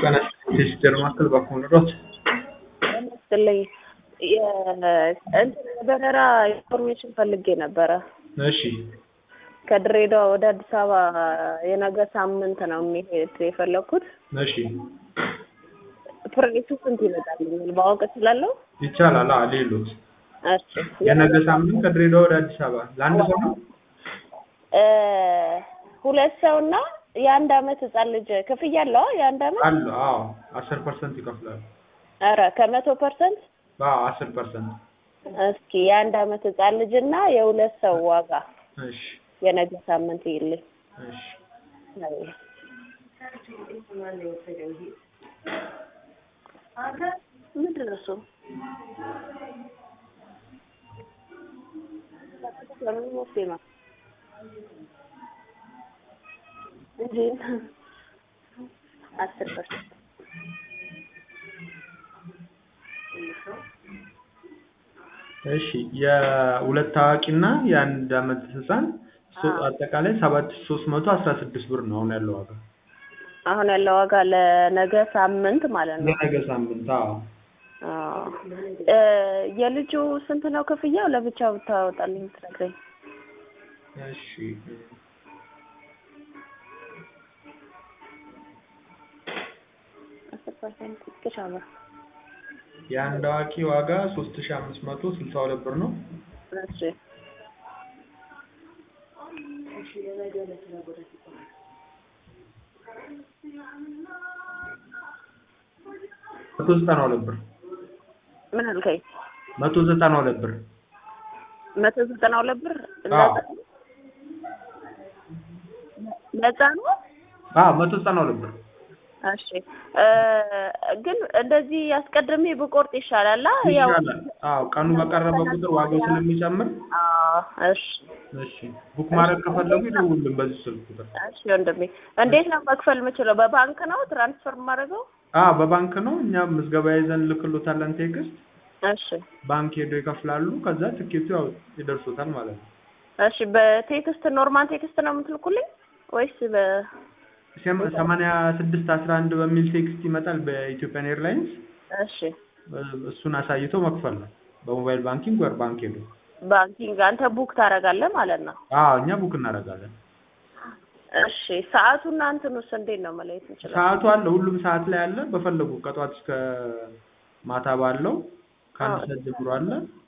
ቀን ሲስተር ማክል ባኮንሮት ይመስለኝ እንትን በረራ ኢንፎርሜሽን ፈልጌ ነበረ። እሺ ከድሬዳዋ ወደ አዲስ አበባ የነገ ሳምንት ነው የሚሄድ የፈለኩት። እሺ ፕራይሱ ስንት ይመጣልኛል ማወቅ እችላለሁ? ይቻላል። አዎ ሌሎት እሺ የነገ ሳምንት ከድሬዳዋ ወደ አዲስ አበባ ለአንድ ሰው ነው። እ ሁለት ሰውና የአንድ አመት ህጻን ልጅ ክፍያ አለው? የአንድ አመት አሉ። አዎ አስር ፐርሰንት ይከፍላሉ። ኧረ ከመቶ ፐርሰንት አዎ አስር ፐርሰንት። እስኪ የአንድ አመት ህጻን ልጅና የሁለት ሰው ዋጋ እሺ የነገ ሳምንት ይልኝ። እሺ ምንድን ነው እሱ? እንጂ አስር ፐርሰንት እሺ የሁለት ታዋቂና የአንድ አመት ህፃን ሶ- አጠቃላይ ሰባት ሺህ ሶስት መቶ አስራ ስድስት ብር ነው አሁን ያለው ዋጋ አሁን ያለው ዋጋ ለነገ ሳምንት ማለት ነው። ለነገ ሳምንት። አዎ አዎ እ የልጁ ስንት ነው ክፍያው? ለብቻው ብታወጣልኝ ትነግረኝ። እሺ አስር ፐርሰንት ቅሻማ የአንድ አዋቂ ዋጋ ሶስት ሺህ አምስት መቶ ስልሳ ሁለት ብር ነው። እሺ መቶ ዘጠና ሁለት ብር ምን አልከኝ? መቶ ዘጠና ሁለት ብር መቶ ዘጠና ሁለት ብር አዎ ነፃ ነው? አዎ መቶ ዘጠና ሁለት ብር እሺ እ ግን እንደዚህ አስቀድሜ ብቆርጥ ይሻላል። አ ያው ይሻላል። አዎ ቀኑ በቀረበ ቁጥር ዋጋው ስለሚጨምር አዎ እሺ እሺ ቡክ ማድረግ ከፈለጉ ይደውሉልን በዚህ ስልክ ቁጥር። እሺ ወንድሜ እንዴት ነው መክፈል የምችለው? በባንክ ነው ትራንስፈር የማደርገው? አዎ በባንክ ነው። እኛ ምዝገባ ይዘን ልክሎታለን ቴክስት። እሺ ባንክ ሄደው ይከፍላሉ። ከዛ ትኬቱ ያው ይደርሶታል ማለት ነው። እሺ በቴክስት ኖርማል ቴክስት ነው የምትልኩልኝ ወይስ በ ሰም- ሰማንያ ስድስት አስራ አንድ በሚል ቴክስት ይመጣል በኢትዮጵያን ኤርላይንስ። እሺ እሱን አሳይተው መክፈል ነው በሞባይል ባንኪንግ ወር ባንክ ሄዶ። ባንኪንግ አንተ ቡክ ታደርጋለህ ማለት ነው? አዎ እኛ ቡክ እናደርጋለን። እሺ ሰዓቱና እንትኑስ እንዴት ነው መለየት እንችላለን? ሰዓቱ አለ፣ ሁሉም ሰዓት ላይ አለ። በፈለጉ ከጧት እስከ ማታ ባለው ከአንድ አዎ። ሰዓት ጀምሮ አለ።